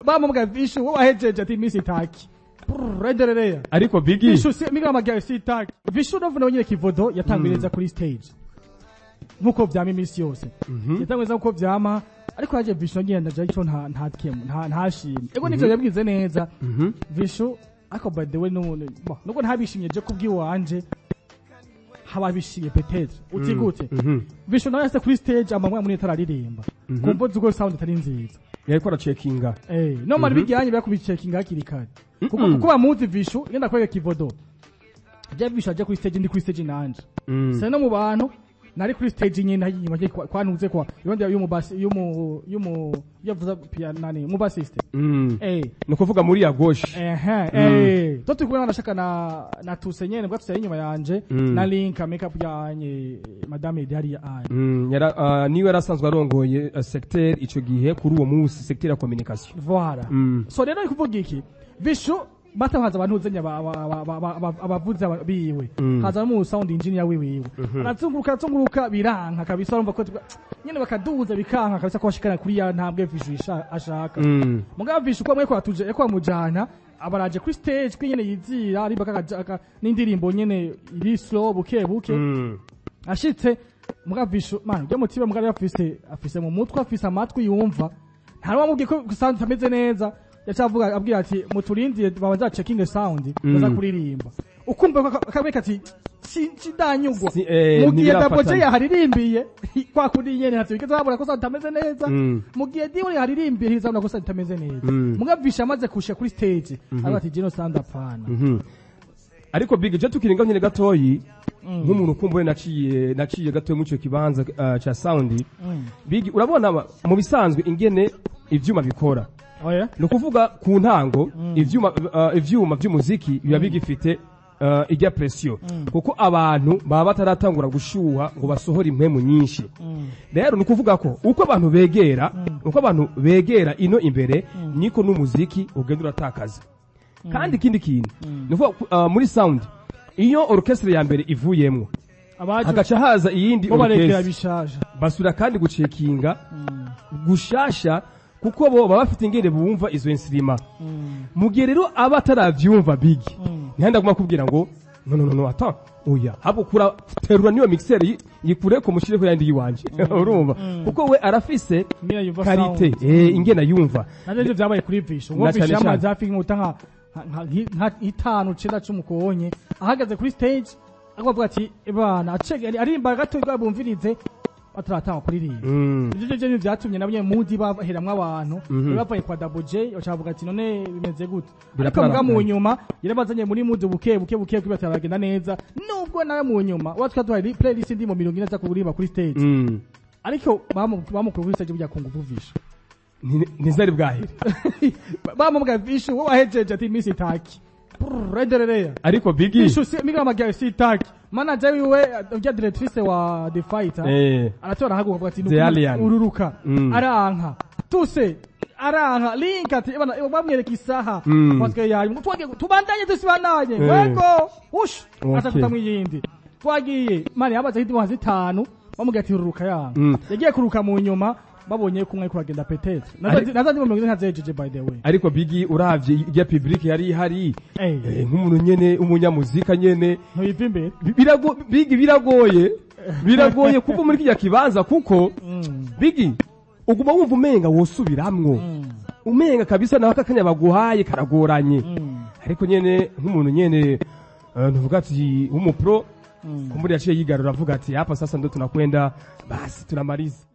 bamubwira vishu wowe wahejeje ati misi itaki Brrr, endelea ariko bigi vishu si mimi kama si itaki vishu ndo vuna nyine kivodo yatangwiriza kuri stage nkuko vyama iminsi yose yatangwiriza nkuko vyama ariko yaje vishu nyine ndaje ico nta nta kemu nta ntashimye ego nivyo yabwize neza Mhm. vishu ariko by the way n'ubundi bo, nubwo ntabishimye je kubwiwanje haba bishimye petetre uti gute Mhm. vishu nawe yase kuri stage amamwe muri tararirimba kumva zuko sound itari nziza yariko aracekinga eh no mari bijyanye byakubicekinga hakiri kare kuko kuko bamuzi vishu yenda kwega kivodo je vishu aje kuri stage ndi kuri stage nanje Mm. se no mu bantu nari kuri stage nyine hanyuma je kwanuze kwa yondi yumu basi yumu yumu yavuza piano nani mu bassiste Mm. eh ni ukuvuga muri ya gauche Ehe, eh. To turi kumwe nashaka na na tuse nyene bwa tuse inyuma yanje Mm. na link makeup yanye madame Idari ya anye. Mm, yara, uh, niwe yari asanzwe arongoye uh, secteur ico gihe kuri uwo munsi secteur ya communication Voilà. Mm. So rero ari kuvuga iki? Vishu batahaza abantu uzenya abavuzi biwe. Mm. Haza mu sound engineer wiwe. Arazunguruka arazunguruka biranka kabisa urumva ko twa- nyene bakaduza bikanka kabisa ko bashikana kuri ya ntambwe Vishu isha- ashaka. Mm. mugabo vishu ko mweko atuje eko amujana abaraje kuri stage ko nyene yizira ari baka n'indirimbo nyene iri slow buke buke Mm. ashitse mugabo vishu man byo mutiba mugabo afise afise mu mutwe afise amatwi yumva nta wamubwiye ko sound itameze neza yacavuga abwira ati muturindire babanza checking sound baza kuririmba ukumva ko akabeka ati sidanyugwa Si- eh, mu gihe ntibirafatana. daboje yaharirimbiye kwa kuri nyene hatubike zabura ko sound itameze neza Mm. mu gihe diwe yaharirimbiye ntizabona ko sound itameze neza Mm. mugavisha amaze kushika kuri stage aravuga ati jeno sound apana Mhm. ariko big je tukiringa nyine gatoyi nk'umuntu ukumbuye naciye naciye gatoyi muri ico kibanza uh, ca sound big urabona ma- mu bisanzwe ingene ivyuma bikora oya ni ukuvuga ku ntango ivyuma uh, ivyuma vy'umuziki biba bigifite uh, ijya presiyo kuko abantu baba bataratangura gushyuha ngo basohore impemu nyinshi rero ni ukuvuga ko uko abantu begera uko abantu begera ino imbere niko n'umuziki ugenda uratakaza kandi ikindi kintu ni ukuvuga uh, muri sound iyo orchestre ya mbere ivuyemwo abaje hagaca haza iyindi bo barekera orchestre bishaje basubira kandi gucekinga gushasha kuko bo baba bafite ingene bumva izo insirima mu gihe rero aba ataravyumva bigi ntihandi aguma kubwira ngo no no no no ata oya habo kura terura niyo mixer yi- yikure ko mushireko yandi yiwanje urumva kuko we arafise Ingene yumva karite sound. eh ingene yumva navyo nivyo vyabaye kuri visho ngo Na cane visho cane. yamaze hafi nk'uta nka nka- nka- nka itanu cenda c'umukonye ahagaze kuri stage akavuga ati bana acege arimba gato rwa bumvirize bataratanga kuririmba Mm. ivyo vyo vyatumye nabo nyene mudi baheramwo abantu Mhm. bavuye kwa Double J bacavuga ati none bimeze gute ariko Biraparagana. mbwa mu nyuma yarabazanye muri mudi buke buke buke kwibata bagenda neza nubwo nawe mu nyuma watwa duhaye playlist ndi mu mirongo ine za kuririmba kuri stage Mm. ariko bamu- bamukuru kuri stage burya kunguvu visho Ni- ntizari bwahere bamubwira vishu wowe wahejeje ati misi itaki Brrr, endelea ariko bigi vishu si mimi kama si itaki manager wiwe ujya directrice wa the fighter eh aratora haguka ati The Alien. ururuka Mm. aranka tuse aranka link ati bana bamwereka isaha Mm. watwe yayi twage tubandanye tusibandanye Eh. wego ush Okay. aza kutamwe yindi twagiye mani yabaze hidi muhazi tanu bamubwira ati ururuka yanka Mm. yagiye kuruka mu nyuma babonye kumwe kuragenda petetre Ari- nazazi mu mirongo ine ntazejeje by the way ariko bigi uravye ijya public yari ihari Eh. eh, nk'umuntu nyene umunyamuzika nyene ntuyiva imbere Bi- birago bigi biragoye biragoye kuva muri kijya kibanza kuko bigi uguma wumva umenga wosubiramwo umenga kabisa nawe akakanya baguhaye karagoranye ariko nyene nk'umuntu nyene uh, ntuvuga ati w'umupro kumburi yaciye yigarura avuga ati hapa sasa ndo tunakwenda basi tunamaliza